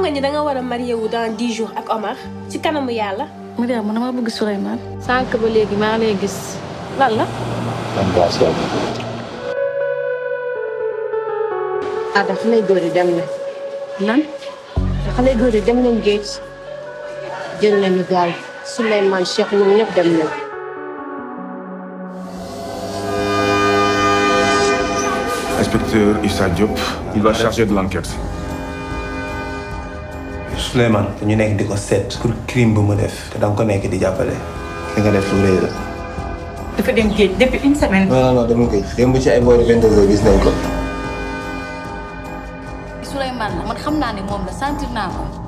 nga ni da nga war a marié wu dans dix jours ak Omar ci kanamu yàlla. Mariam man dama bëgg Souleymane. sànq ba léegi maa ngi lay gis lan la. ah da xale góor yi dem na lan. da xale góor yi dem nañ géej jël nañu gaal Souleymane Cheikh ñoom ñëpp dem nañ Inspecteur Issa Diop, il va charger de l'enquête. Souleymane dañu nekk di ko seet pour crime bu mu def te danga ko nekk di jàppale li nga def lu rëy la. dafa dem géej depuis une semaine. non non non dama koy démb ci ay boori vingt heures gis nañ ko. Souleymane la man xam naa ne moom la sentir naa ko.